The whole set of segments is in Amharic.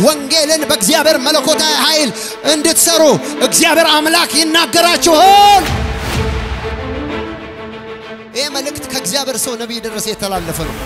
ወንጌልን በእግዚአብሔር መለኮታዊ ኃይል እንድትሰሩ እግዚአብሔር አምላክ ይናገራችኋል። ይህ መልእክት ከእግዚአብሔር ሰው ነቢይ ደረሰ የተላለፈ ነው።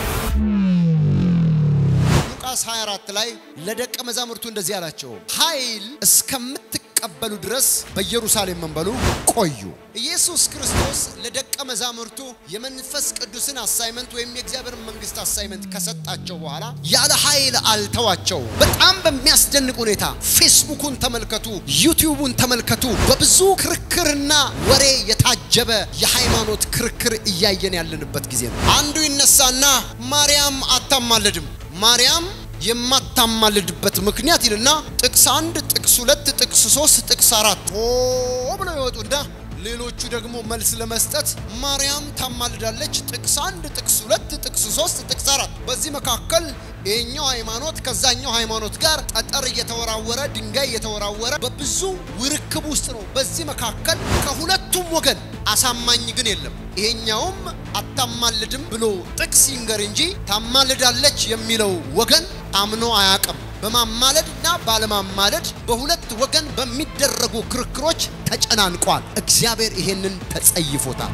ሉቃስ 24 ላይ ለደቀ መዛሙርቱ እንደዚህ አላቸው፣ ኃይል እስከምትቀበሉ ድረስ በኢየሩሳሌም መንበሉ ቆዩ። ኢየሱስ ክርስቶስ ለደቀ መዛሙርቱ የመንፈስ ቅዱስን አሳይመንት ወይም የእግዚአብሔር መንግስት አሳይመንት ከሰጣቸው በኋላ ያለ ኃይል አልተዋቸው። በጣም በሚያስደንቅ ሁኔታ ፌስቡኩን ተመልከቱ፣ ዩቲዩቡን ተመልከቱ። በብዙ ክርክርና ወሬ የታጀበ የሃይማኖት ክርክር እያየን ያለንበት ጊዜ ነው። አንዱ ይነሳና ማርያም አታማልድም ማርያም የማታማልድበት ምክንያት ይልና ጥቅስ አንድ ጥቅስ ሁለት ጥቅስ ሶስት ጥቅስ አራት ኦ ብለው ይወጡና ሌሎቹ ደግሞ መልስ ለመስጠት ማርያም ታማልዳለች ጥቅስ አንድ ጥቅስ ሁለት ጥቅስ ሶስት ጥቅስ አራት በዚህ መካከል ይሄኛው ሃይማኖት ከዛኛው ሃይማኖት ጋር ጠጠር እየተወራወረ ድንጋይ እየተወራወረ በብዙ ውርክብ ውስጥ ነው። በዚህ መካከል ከሁለቱም ወገን አሳማኝ ግን የለም። ይሄኛውም አታማልድም ብሎ ጥቅስ ይንገር እንጂ ታማልዳለች የሚለው ወገን አምኖ አያቅም። በማማለድ እና ባለማማለድ በሁለት ወገን በሚደረጉ ክርክሮች ተጨናንቋል። እግዚአብሔር ይሄንን ተጸይፎታል።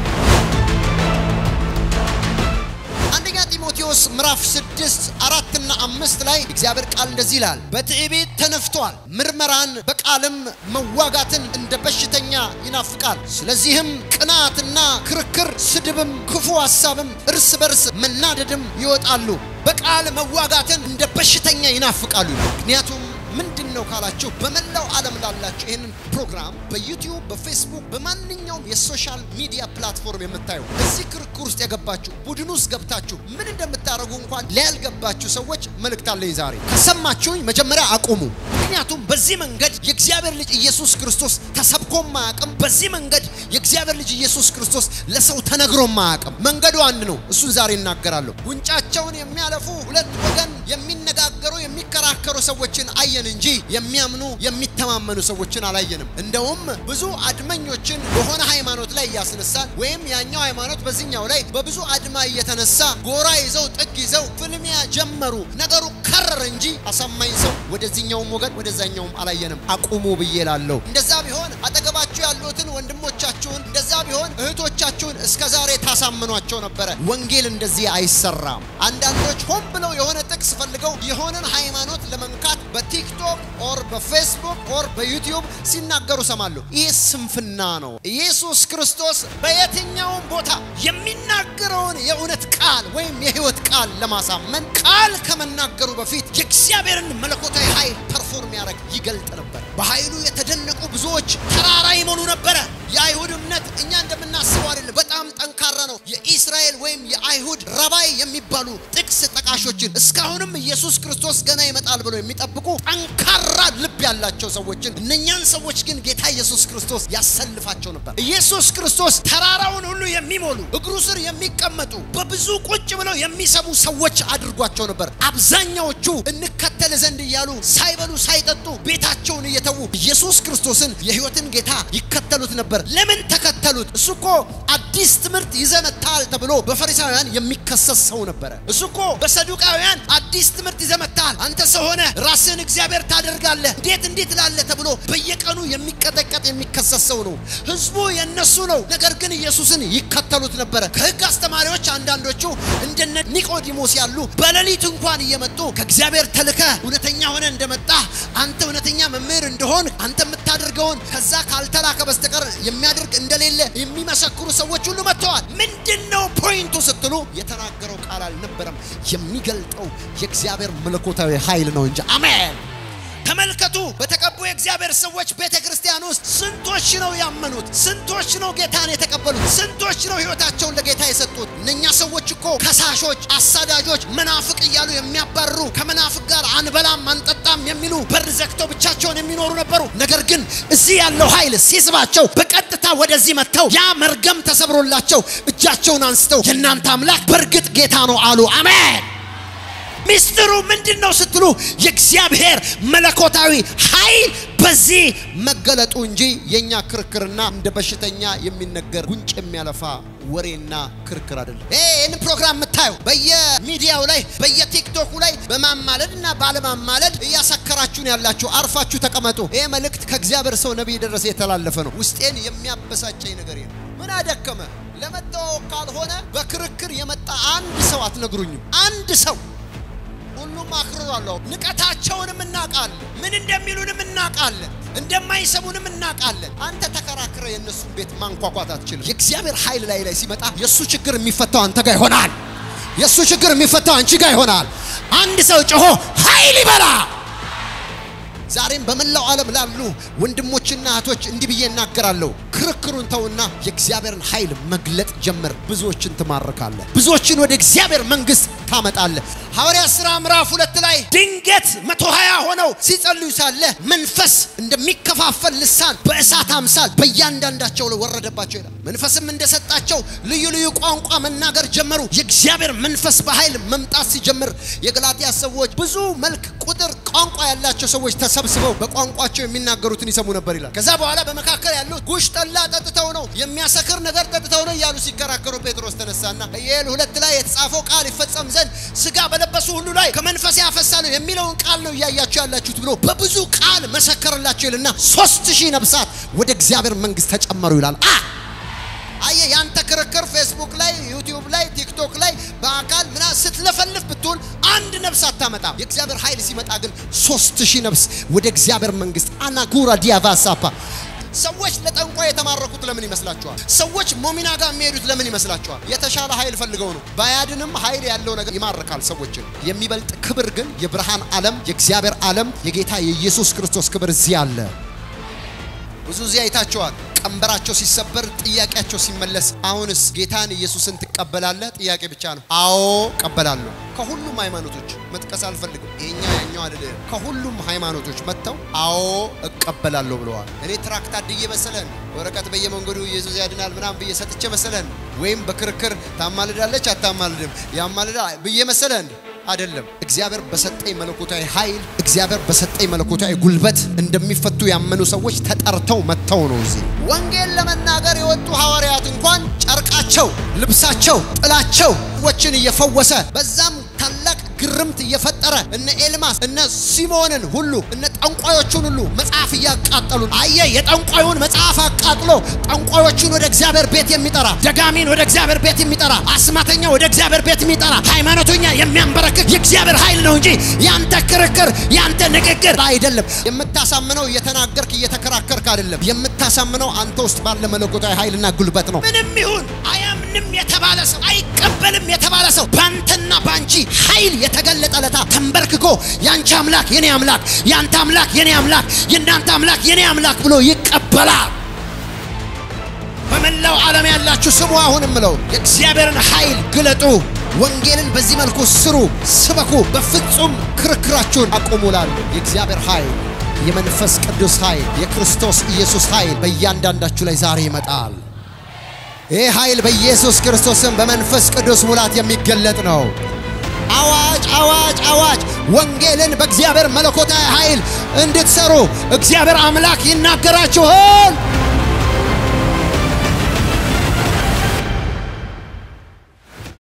አንደኛ ጢሞቴዎስ ምዕራፍ ስድስት አራትና አምስት ላይ እግዚአብሔር ቃል እንደዚህ ይላል፣ በትዕቢት ተነፍቷል፣ ምርመራን በቃልም መዋጋትን እንደ በሽተኛ ይናፍቃል። ስለዚህም ቅናትና ክርክር፣ ስድብም፣ ክፉ ሐሳብም፣ እርስ በርስ መናደድም ይወጣሉ። በቃል መዋጋትን እንደ በሽተኛ ይናፍቃሉ። ምክንያቱም ምንድን ነው ካላችሁ በመላው ዓለም ላላችሁ ይህንን ፕሮግራም በዩቲዩብ በፌስቡክ በማንኛውም የሶሻል ሚዲያ ፕላትፎርም የምታዩ እዚህ ክርክር ውስጥ የገባችሁ ቡድን ውስጥ ገብታችሁ ምን እንደምታደርጉ እንኳን ሊያልገባችሁ ሰዎች መልእክት አለኝ ዛሬ። ከሰማችሁኝ መጀመሪያ አቁሙ። ምክንያቱም በዚህ መንገድ የእግዚአብሔር ልጅ ኢየሱስ ክርስቶስ ተሰብኮም አያውቅም። በዚህ መንገድ የእግዚአብሔር ልጅ ኢየሱስ ክርስቶስ ለሰው ተነግሮም አያውቅም። መንገዱ አንድ ነው። እሱን ዛሬ እናገራለሁ። ጉንጫቸውን የሚያለፉ ሁለት ወገን የሚነጋገሩ የሚከራከሩ ሰዎችን አየን እንጂ የሚያምኑ የሚተማመኑ ሰዎችን አላየንም። እንደውም ብዙ አድመኞችን በሆነ ሃይማኖት ላይ እያስነሳን ወይም ያኛው ሃይማኖት በዚህኛው ላይ በብዙ አድማ እየተነሳ ጎራ ይዘው ጥግ ይዘው ፍልሚያ ጀመሩ። ነገሩ ከረር እንጂ አሳማኝ ሰው ወደዚህኛውም ወገን ወደዛኛውም አላየንም። አቁሙ ብዬ ላለሁ። እንደዛ ቢሆን አጠገባችሁ ያሉትን ወንድሞቻችሁን፣ እንደዛ ቢሆን እህቶቻችሁን እስከ ዛሬ ታሳምኗቸው ነበረ። ወንጌል እንደዚህ አይሰራም። አንዳንዶች ሆን ብለው የሆነ ጥቅስ ፈልገው የሆነን ሃይማኖት ለመንካት በቲክቶክ ኦር በፌስቡክ ኦር በዩቲዩብ ሲናገሩ ሰማለሁ። ይህ ስንፍና ነው። ኢየሱስ ክርስቶስ በየትኛውም ቦታ የሚናገረውን የእውነት ቃል ወይም የህይወት ቃል ለማሳመን ቃል ከመናገሩ በፊት የእግዚአብሔርን መለኮታዊ ኃይል ፐርፎርም ያደረግ ይገልጥ ነበር። በኃይሉ የተደነቁ ብዙዎች ተራራ ይሞሉ ነበረ። የአይሁድ እምነት እኛ እንደምናስበው አይደለም። በጣም ጠንካራ ነው። የኢስራኤል ወይም የአይሁድ ረባይ የሚባሉ ጥቅስ ጠቃሾችን እስካሁንም ኢየሱስ ክርስቶስ ገና ይመጣል ብለው የሚጠብቁ ጠንካራ ልብ ያላቸው ሰዎችን እነኛን ሰዎች ግን ጌታ ኢየሱስ ክርስቶስ ያሰልፋቸው ነበር። ኢየሱስ ክርስቶስ ተራራውን ሁሉ የሚሞሉ እግሩ ስር የሚቀመጡ በብዙ ቁጭ ብለው የሚሰሙ ሰዎች አድርጓቸው ነበር። አብዛኛዎቹ እንከተል ዘንድ እያሉ ሳይበሉ ሳይጠጡ ቤታቸውን እየተዉ ኢየሱስ ክርስቶስን የሕይወትን ጌታ ይከተሉት ነበር። ለምን ተከተሉት? እሱ እኮ አዲስ ትምህርት ይዘህ መጥተሃል ተብሎ በፈሪሳውያን የሚከሰስ ሰው ነበረ። እሱ እኮ በሰዱቃውያን አዲስ ትምህርት ይዘህ መጥተሃል፣ አንተ ሰው ሆነ ራስህን እግዚአብሔር ታደርጋለህ፣ እንዴት እንዴት ላለ ተብሎ በየቀኑ የሚቀጠቀጥ የሚከሰስ ሰው ነው። ህዝቡ የነሱ ነው። ነገር ግን ኢየሱስን ይከተሉት ነበረ። ከህግ አስተማሪዎች አንዳንዶቹ እንደነ ኒቆዲሞስ ያሉ በሌሊት እንኳን እየመጡ ከእግዚአብሔር ተልከ እውነተኛ ሆነ እንደመጣ አንተ እውነተኛ መምህር እንደሆን አንተ የምታደርገውን ከዛ ካልተላከ በስተቀር የሚያደርግ እንደሌለ የሚመሰክሩ ሰዎች ሁሉ መጥተዋል። ምንድን ነው ፖይንቱ ስትሉ የተናገረው ቃል አልነበረም። የሚገልጠው የእግዚአብሔር መለኮታዊ ኃይል ነው እንጂ አሜን። ተመልከቱ። በተቀቡ የእግዚአብሔር ሰዎች ቤተ ክርስቲያን ውስጥ ስንቶች ነው ያመኑት? ስንቶች ነው ጌታን የተቀበሉት? ስንቶች ነው ህይወታቸውን ለጌታ የሰጡት? እነኛ ሰዎች እኮ ከሳሾች፣ አሳዳጆች፣ መናፍቅ እያሉ የሚያባርሩ ከመናፍቅ ጋር አንበላም አንጠጣም የሚሉ በር ዘግተው ብቻቸውን የሚኖሩ ነበሩ። ነገር ግን እዚህ ያለው ኃይል ሲስባቸው በቀጥታ ወደዚህ መጥተው ያ መርገም ተሰብሮላቸው እጃቸውን አንስተው የእናንተ አምላክ በእርግጥ ጌታ ነው አሉ። አሜን። ሚስጥሩ ምንድን ነው ስትሉ የእግዚአብሔር መለኮታዊ ኃይል በዚህ መገለጡ እንጂ የእኛ ክርክርና እንደ በሽተኛ የሚነገር ጉንጭ የሚያለፋ ወሬና ክርክር አይደለም። ይህን ፕሮግራም የምታዩ በየሚዲያው ላይ በየቲክቶኩ ላይ በማማለድ እና ባለማማለድ እያሰከራችሁን ያላችሁ አርፋችሁ ተቀመጡ። ይሄ መልእክት ከእግዚአብሔር ሰው ነቢይ ደረሰ የተላለፈ ነው። ውስጤን የሚያበሳጨኝ ነገር ነው። ምን አደከመ? ለመተዋወቅ ካልሆነ በክርክር የመጣ አንድ ሰው አትነግሩኝም። አንድ ሰው ሁሉም አክርሯለሁ። ንቀታቸውንም እናውቃለን። ምን እንደሚሉንም እናውቃለን። እንደማይሰሙንም እናውቃለን። አንተ ተከራክረ የእነሱን ቤት ማንኳኳት አትችልም። የእግዚአብሔር ኃይል ላይ ላይ ሲመጣ የእሱ ችግር የሚፈታው አንተ ጋር ይሆናል። የእሱ ችግር የሚፈታው አንቺ ጋር ይሆናል። አንድ ሰው ጮሆ ኃይል ይበላ። ዛሬም በመላው ዓለም ላሉ ወንድሞችና እህቶች እንዲህ ብዬ እናገራለሁ። ክርክሩን ተውና የእግዚአብሔርን ኃይል መግለጥ ጀምር። ብዙዎችን ትማርካለህ። ብዙዎችን ወደ እግዚአብሔር መንግሥት ታመጣለህ። ሐዋርያት ሥራ ምዕራፍ ሁለት ላይ ድንገት መቶ ሀያ ሆነው ሲጸልዩ ሳለ መንፈስ እንደሚከፋፈል ልሳን በእሳት አምሳል በእያንዳንዳቸው ላይ ወረደባቸው ይላል። መንፈስም እንደሰጣቸው ልዩ ልዩ ቋንቋ መናገር ጀመሩ። የእግዚአብሔር መንፈስ በኃይል መምጣት ሲጀምር የገላትያ ሰዎች ብዙ መልክ፣ ቁጥር፣ ቋንቋ ያላቸው ሰዎች ተሰብስበው በቋንቋቸው የሚናገሩትን ይሰሙ ነበር ይላል። ከዛ በኋላ በመካከል ያሉት ጉሽ ጠላ ጠጥተው ነው የሚያሰክር ነገር ጠጥተው ነው እያሉ ሲከራከሩ ጴጥሮስ ተነሳና ኢዩኤል ሁለት ላይ የተጻፈው ቃል ይፈጸም ዘንድ ስጋ በለበሱ ሁሉ ላይ ከመንፈስ ያፈሳለሁ የሚለውን ቃል ነው እያያችሁ ያላችሁት ብሎ በብዙ ቃል መሰከረላቸው ይልና ሶስት ሺህ ነፍሳት ወደ እግዚአብሔር መንግሥት ተጨመሩ ይላል። አ አየ ያንተ ክርክር ፌስቡክ ላይ ዩቲዩብ ላይ ቲክቶክ ላይ በአካል ምና ስትለፈልፍ ብትውል አንድ ነፍስ አታመጣም። የእግዚአብሔር ኃይል ሲመጣ ግን ሶስት ሺህ ነፍስ ወደ እግዚአብሔር መንግሥት አናጉራ ዲያቫሳፓ ሰዎች ለጠንቋይ የተማረኩት ለምን ይመስላችኋል? ሰዎች ሞሚና ጋር የሚሄዱት ለምን ይመስላችኋል? የተሻለ ኃይል ፈልገው ነው። ባያድንም ኃይል ያለው ነገር ይማርካል ሰዎችን። የሚበልጥ ክብር ግን የብርሃን ዓለም የእግዚአብሔር ዓለም የጌታ የኢየሱስ ክርስቶስ ክብር እዚህ አለ። ብዙ እዚህ አይታቸዋል። ቀንበራቸው ሲሰበር ጥያቄያቸው ሲመለስ፣ አሁንስ ጌታን ኢየሱስን ትቀበላለህ? ጥያቄ ብቻ ነው። አዎ እቀበላለሁ። ከሁሉም ሃይማኖቶች መጥቀስ አልፈልግም። ይሄኛው ያኛው አይደለም። ከሁሉም ሃይማኖቶች መጥተው አዎ እቀበላለሁ ብለዋል። እኔ ትራክት አድዬ መሰለን ወረቀት በየመንገዱ ኢየሱስ ያድናል ምናምን ብዬ ሰጥቼ መሰለን ወይም በክርክር ታማልዳለች አታማልድም ያማልዳ ብዬ መሰለን አይደለም። እግዚአብሔር በሰጠኝ መለኮታዊ ኃይል እግዚአብሔር በሰጠኝ መለኮታዊ ጉልበት እንደሚፈቱ ያመኑ ሰዎች ተጠርተው መጥተው ነው እዚህ ወንጌል ለመናገር የወጡ ሐዋርያት እንኳን ጨርቃቸው፣ ልብሳቸው፣ ጥላቸው ሰዎችን እየፈወሰ በዛም ታላቅ ግርምት እየፈጠረ እነ ኤልማስ እነ ሲሞንን ሁሉ እነ ጠንቋዮቹን ሁሉ መጽሐፍ እያቃጠሉ አየ። የጠንቋዩን መጽሐፍ አቃጥሎ ጠንቋዮቹን ወደ እግዚአብሔር ቤት የሚጠራ ደጋሚን ወደ እግዚአብሔር ቤት የሚጠራ አስማተኛ ወደ እግዚአብሔር ቤት የሚጠራ ሃይማኖተኛ የሚያንበረክክ የእግዚአብሔር ኃይል ነው እንጂ ያንተ ክርክር ያንተ ንግግር አይደለም። የምታሳምነው እየተናገርክ እየተከራከርክ አይደለም። የምታሳምነው አንተ ውስጥ ባለ መለኮታዊ ኃይልና ጉልበት ነው። ምንም ይሁን አያምንም የተባለ ሰው አይቀበልም የተባለ ሰው ባንተና ባንቺ ኃይል የተገለጠ ለታ ተንበርክኮ ያንቺ አምላክ የኔ አምላክ፣ ያንተ አምላክ የኔ አምላክ፣ የእናንተ አምላክ የኔ አምላክ ብሎ ይቀበላል። በመላው ዓለም ያላችሁ ስሙ። አሁን ምለው የእግዚአብሔርን ኃይል ግለጡ። ወንጌልን በዚህ መልኩ ስሩ፣ ስበኩ። በፍጹም ክርክራችሁን አቁሙላሉ። የእግዚአብሔር ኃይል የመንፈስ ቅዱስ ኃይል የክርስቶስ ኢየሱስ ኃይል በእያንዳንዳችሁ ላይ ዛሬ ይመጣል። ይህ ኃይል በኢየሱስ ክርስቶስም በመንፈስ ቅዱስ ሙላት የሚገለጥ ነው። አዋጅ አዋጅ አዋጅ! ወንጌልን በእግዚአብሔር መለኮታዊ ኃይል እንድትሰሩ እግዚአብሔር አምላክ ይናገራችኋል።